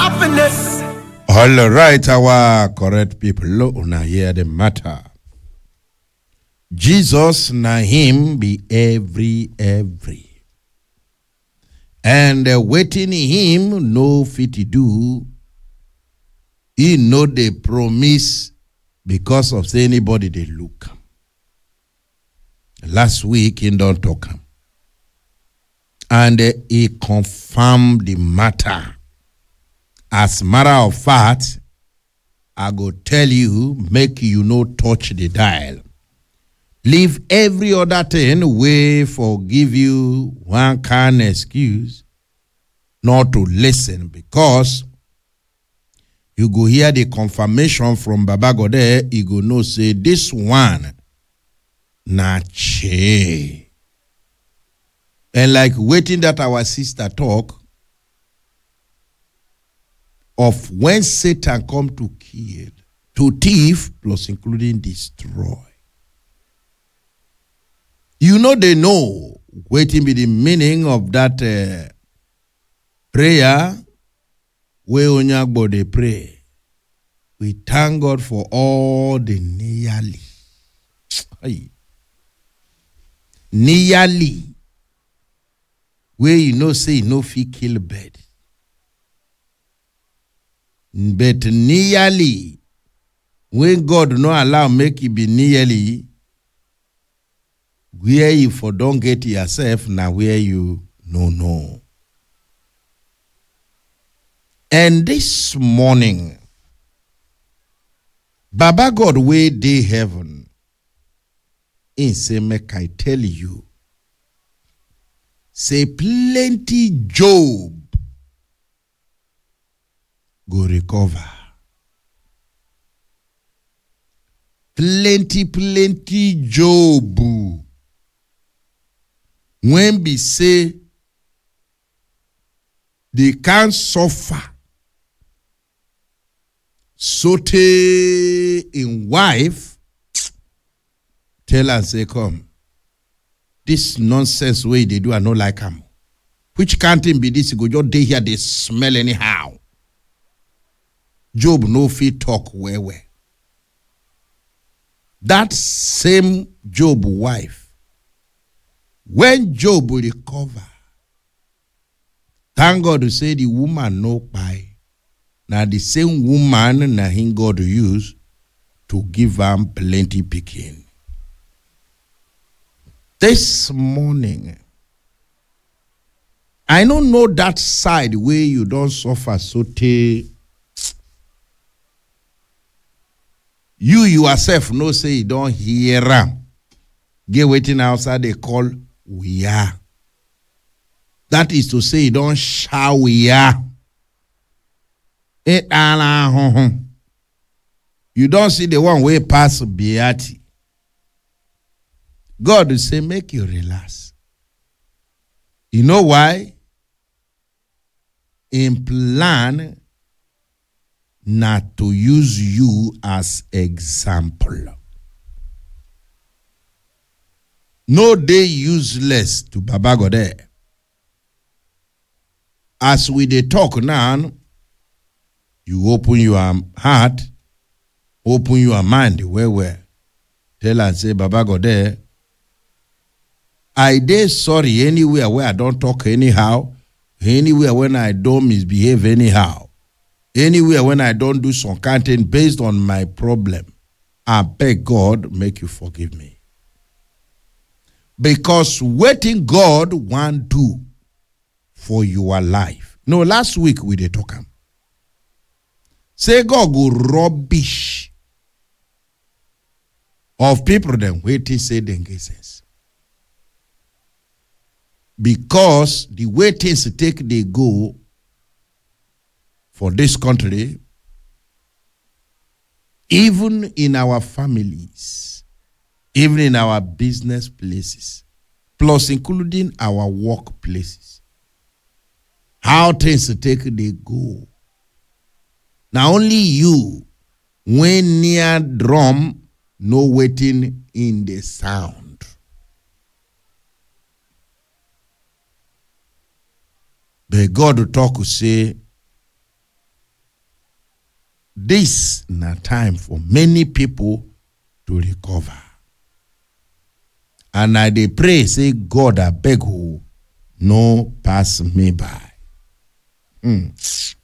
happiness. All right, our correct people, una hear the matter. Jesus na him be every every. And uh, waiting him no fit do. He know the promise because of say anybody they look. Last week he don't talk am. And uh, he confirmed the matter. As matter of fact, I go tell you, make you no touch the dial. Leave every other thing way for give you one kind excuse not to listen because you go hear the confirmation from Baba Gode, you go know say this one na che. And like waiting that our sister talk, of when Satan come to kill, to thief, plus including destroy. You know they know waiting be the meaning of that uh, prayer where Onyagbo they pray. We thank God for all the nearly. Aye. Nearly. Where you know say you no fit kill bird. but nearly when god no allow make e be nearly where you for don get yourself na where you no know and this morning baba god wey dey heaven him say make i tell you say plenty job go recover. Plenty, plenty job. When be say they can't suffer. Sote in wife, tell and say, come. This nonsense way they do, I no like am. Which can't be this? You go just dey here, they smell anyhow. Job no fit talk well well. That same Job wife, when Job recover, thank God to say the woman no buy. Now the same woman na him God use to give am plenty picking. This morning, I don't know that side where you don't suffer so tey you yourself know say you don hear am get wetin outside dey call wuya that is to say you don sha wuya ịkpara ahụhụ you don see the one wey pass beati god say make you relax you know why im plan na to use you as example. No dey useless to Baba Gode. As we dey talk now, you open your heart, open your mind well well. Tell am say Baba Gode, I dey sorry anywhere where I don talk anyhow, anywhere when I don misbehave anyhow. anywhere when I don't do some kind thing based on my problem, I beg God make you forgive me. Because waiting God want do for your life. No, last week we did talk am. Say God go rubbish of people then waiting say them get sense. Because the way things take they go for this country, even in our families, even in our business places, plus including our workplaces. How things take they go. Now only you, when near drum, no waiting in the sound. But God will talk to say, this na time for many people to recover and i dey pray say god abeg o no pass me by. Hmm.